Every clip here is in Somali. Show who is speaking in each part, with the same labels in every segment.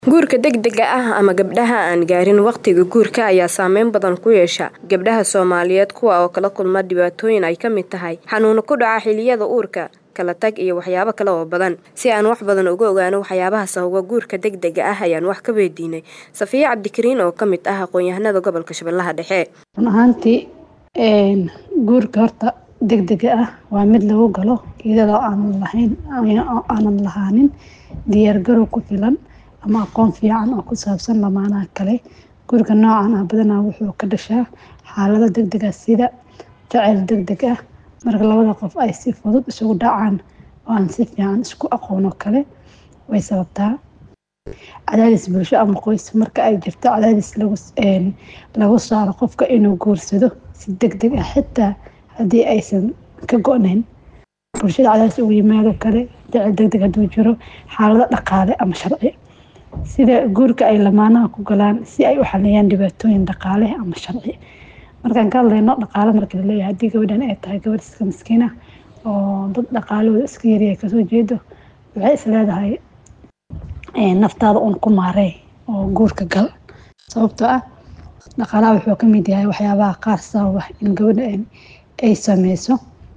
Speaker 1: Guurka degdega ah ama gabdhaha aan gaarin waqtiga guurka ayaa saameyn badan ku yeesha gabdhaha Soomaaliyeed kuwa oo kala kulma dhibaatooyin ay ka mid tahay xanuuno ku dhaca xilliyada uurka, kala tag iyo waxyaabo kale oo badan. Si aan wax badan uga ogaano waxyaabaha sababa guurka degdega ah ayaan wax ka weydiinay Safiye Cabdikariin oo ka mid ah aqoon-yahanada gobolka Shabeellaha Dhexe.
Speaker 2: Run ahaantii guurka horta degdega ah waa mid lagu galo iyadoo aanan lahayn aanan lahaanin diyaar garow ku filan ama aqoon fiican oo ku saabsan lamaanaha kale. Guurka noocan ah badanaa wuxuu ka dhashaa xaalado degdeg ah sida jacayl degdeg ah marka labada qof ay si fudud isugu dhacaan oo aan si fiican isku aqoon oo kale way sababtaa. Cadaadis bulsho ama qoys marka ay jirto cadaadis lagu lagu saaro qofka inuu guursado si degdeg ah xitaa haddii aysan ka go'nayn. Bulshada cadaadis uga yimaado kale jacayl degdeg hadduu jiro xaalado dhaqaale ama sharci sida guurka ay lamaanaha ku galaan si ay u xaliyaan dhibaatooyin dhaqaale ama sharci. Markaan ka hadlayno dhaqaale marka la leeyahay haddii gabadhan ay tahay gabadh iska miskiin ah oo dad dhaqaalahooda iska yaryahay kasoo jeedo waxay is leedahay naftaada uun ku maarey oo guurka gal sababtoo ah dhaqaalaha wuxuu ka mid yahay waxyaabaha qaar sababa in gabadha ay sameyso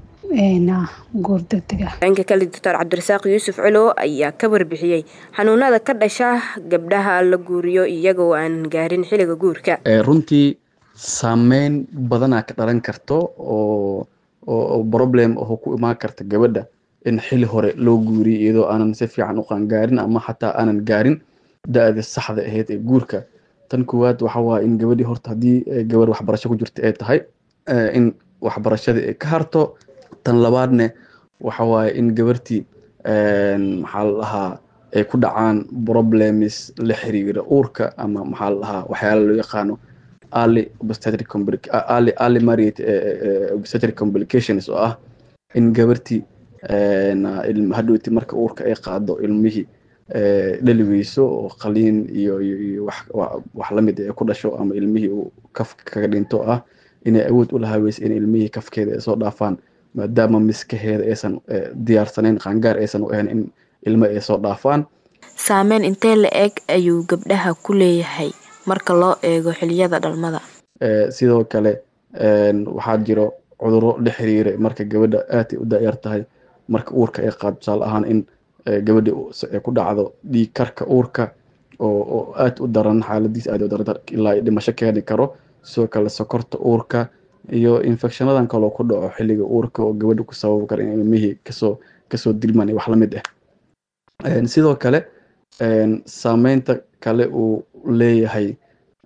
Speaker 2: guur degdeg ah.
Speaker 1: Dhanka kale Dr. Cabdirasaaq Yuusuf Culow ayaa ka warbixiyey xanuunada ka dhasha gabdhaha la guuriyo iyaga oo aan gaarin xilliga guurka.
Speaker 3: runtii saameyn badanaa ka dhalan karto oo oo problem oo ku imaan karta gabadha in xili hore loo guuriyo iyadoo aanan si fiican u qaangaarin ama xataa aanan gaarin da-da saxda ahayd ee guurka tan koowaad waxa waaye in gabadhii horta haddii gabar waxbarasho ku jirta ay tahay in waxbarashadii ay ka harto tan labaadne waxa waaye in gabartii maxaa la dhahaa ay ku dhacaan problems la xiriira uurka ama maxaa la dhahaa waxyaala loo yaqaano early obstetric early early marriage obstetric complications oo ah in gabartii hadhowti marka uurka ay qaado ilmihii dhali weyso oo qaliin iyo iyo wax wax lamid ay ku dhasho ama ilmihii uu kaf kaga dhinto ah inay awood u lahaa weyse in ilmihii kafkeeda ay soo dhaafaan maadaama miskaheeda aysan diyaarsanayn qaangaar aysan u ahayn in ilmo ay soo dhaafaan
Speaker 1: Saameyn intee la eg ayuu gabdhaha ku leeyahay marka loo eego xilliyada dhalmada.
Speaker 3: sidoo kale waxaa jiro cudurro la xiriira marka gabadha aad ay u daayar tahay marka uurka ay qaado tusaale ahaan in gabadha ay ku dhacdo dhiig karka uurka oo oo aad u daran xaaladiis aad u daran ilaa dhimasho keeni karo sidoo kale sokorta uurka iyo infectionadan kaloo ku dhaco xilliga uurka oo gabadha ku sababi kara in ilmihii kasoo kasoo dilmaan iyo wax la mid ah sidoo kale saameynta kale uu leeyahay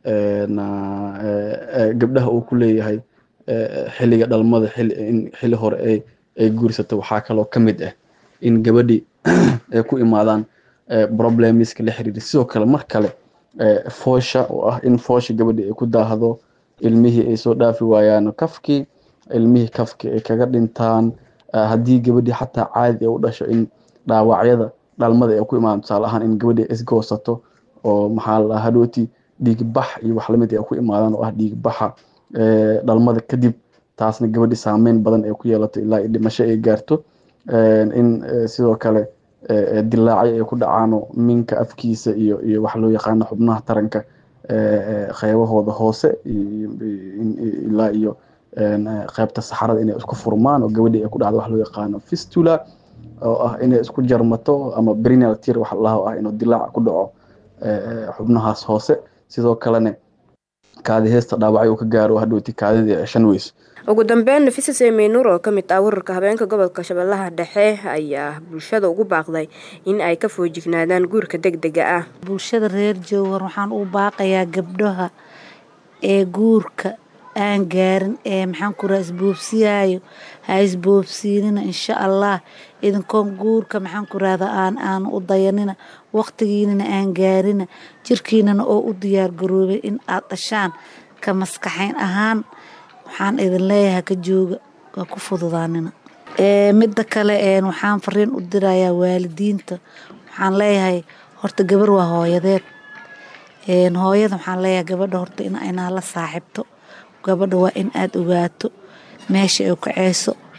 Speaker 3: gabdhaha uu ku leeyahay xilliga dhalmada in xilli hore ay ay guursato waxaa kaloo ka mid ah in gabadhii ay ku imaadaan problemiska la xiriira sidoo kale mar kale foosha oo ah in foosha gabadhii ay ku daahdo ilmihii ay soo dhaafi waayaan kafkii ilmihii kafkii ay kaga dhintaan haddii gabadhii xataa caadi ay u dhasho in dhaawacyada dhalmada ay ku imaadaan tusaale ahaan in gabadhii isgoosato oo maxaa la hadhooti dhiig bax iyo wax lamid ay ku imaadaan oo ah dhiig baxa dhalmada kadib taasna gabadhii saameyn badan ay ku yeelato ilaa dhimasho ay gaarto in sidoo kale dilaacyo ay ku dhacaano minka afkiisa iyo iyo wax loo yaqaano xubnaha taranka qeybahooda hoose ilaa iyo qeybta saxarada inay isku furmaan oo gabadhii ay ku dhacdo wax loo yaqaano fistula oo ah inay isku jarmato ama brinal tear wax laha ah inuu dilaac ku dhaco xubnahaas hoose sidoo kalena kaadi heesta dhaawacyo uu ka gaaro hadhowti kaadidii ceshan weyso
Speaker 1: ugu dambeyn nafisa seymaynuur oo ka mid ah wararka habeenka gobolka shabeellaha dhexe ayaa bulshada ugu baaqday in ay ka foojignaadaan guurka degdega ah
Speaker 4: bulshada reer jowhar waxaan u baaqayaa gabdhaha ee guurka aan gaarin ee maxaan ku raha isboobsiyaayo ha isboobsiinina insha allah idinkoon guurka maxaan ku rahda aan aan u dayanina waqtigiinana aan gaarina jirkiinana oo u diyaar garoobay in aad dhashaan ka maskaxayn ahaan waxaan idin leeyahay ka jooga waa ku fududaanina midda kale waxaan fariin u dirayaa waalidiinta waxaan leeyahay horta gabar waa hooyadeed hooyada waxaan leeyahay gabadha horta inaa la saaxibto gabadha waa in aad ogaato meesha ay kaceyso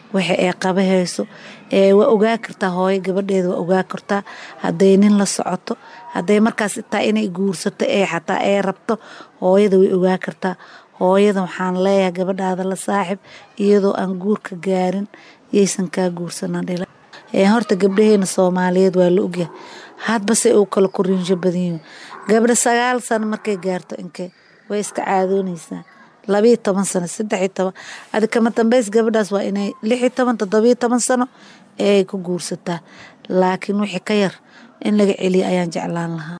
Speaker 4: waxa ay qabahayso waa ogaa kartaa hooyo gabadheeda waa ogaa kartaa hadday nin la socoto hadday markaas taa inay guursato ee xataa ay rabto hooyada way ogaa kartaa hooyada waxaan leeyahay gabadhaada la saaxib iyadoo aan guurka gaarin yaysan kaa guursanan dhila horta gabdhaheena soomaaliyeed waa la ogyahay hadbase uu kala koriinsho badanyihin gabdha sagaal sano markay gaarto inkee way iska caadoonaysaa labiyo toban sano saddexiyo toban adi kama dambeys gabadhaas waa inay lixiyo toban toddobiyo toban sano ee ay ku guursataa laakiin wixii ka yar in laga celiya ayaan jeclaan lahaa